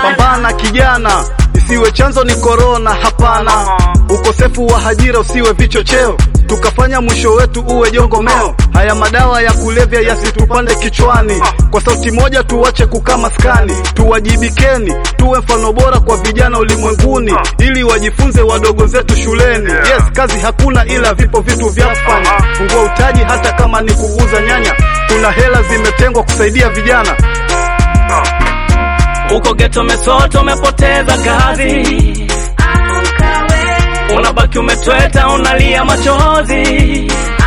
Pambana kijana, isiwe chanzo ni korona. Hapana, ukosefu wa ajira usiwe vichocheo, tukafanya mwisho wetu uwe jongomeo. Haya madawa ya kulevya yasitupande kichwani, kwa sauti moja tuwache kukaa maskani. Tuwajibikeni, tuwe mfano bora kwa vijana ulimwenguni, ili wajifunze wadogo zetu shuleni. Yes, kazi hakuna, ila vipo vitu vya kufanya. Fungua utaji, hata kama ni kuuza nyanya. Kuna hela zimetengwa kusaidia vijana. Uko geto mesoto, umepoteza kazi, unabaki umetweta, unalia machozi.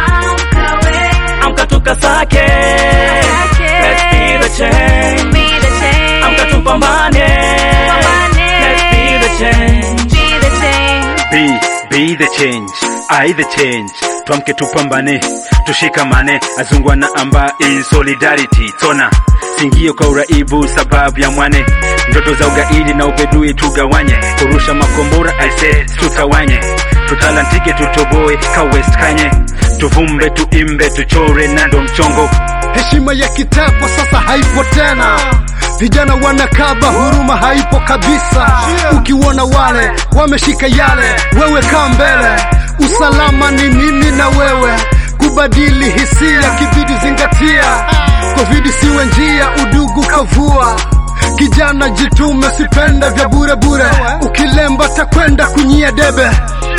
Amka tukasake, let's be the change. Amka tupambane, let's be the change. Be, be the change, I the change. Twamke tupambane, tushikamane, azungwa na amba in solidarity. Tona singio kwa uraibu, sababu ya mwane, ndoto za ugaidi na ubedui tugawanye, kurusha makombora I said tutawanye, tutalantike tutoboe ka West Kanye, tuvumbe tuimbe tuchore nando mchongo Heshima ya kitaa kwa sasa haipo tena, vijana wanakaba, huruma haipo kabisa. Ukiona wale wameshika yale, wewe kaa mbele. Usalama ni mimi na wewe, kubadili hisia kibidi zingatia. Covid siwe njia, udugu kavua. Kijana jitume, sipenda vya bure bure, ukilemba takwenda kunyia debe.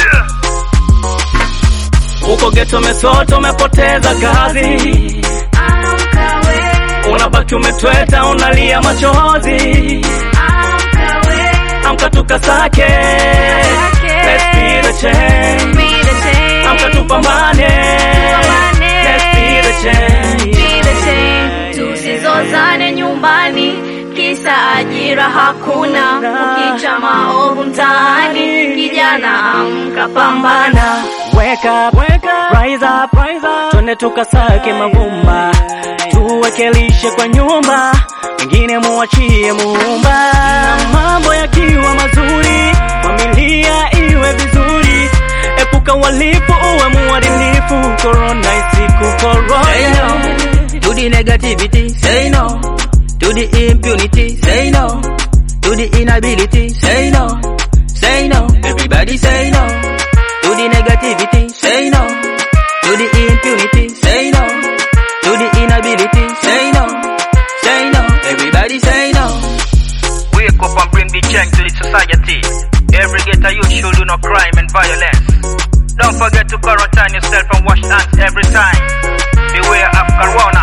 Uko geto mesoto, umepoteza kazi, unabaki umetweta, unalia machozi. Amka tukasake, let's be the change. Amka tupambane, let's be the change. Tusizozane nyumbani, kisa ajira hakuna. Ukicha maovu mtaani, kijana amka, pambana. Wake up, rise up, twende tukasake mavumba, tuweke lishe kwa nyumba, wengine muachie Muumba. Na mambo yakiwa mazuri, familia iwe vizuri, epuka walifu, uwe muadilifu, korona isikukoroge. Say no to the negativity. Say no to the impunity. Say no to the inability. Say no. Say no. Everybody say no to the negativity. Say no to the impunity. Say no to the inability. Say no. Say no. Everybody say no. Wake up and bring the change to the society. Every ghetto youth should do no crime and violence. Don't forget to quarantine yourself and wash hands every time. Beware of corona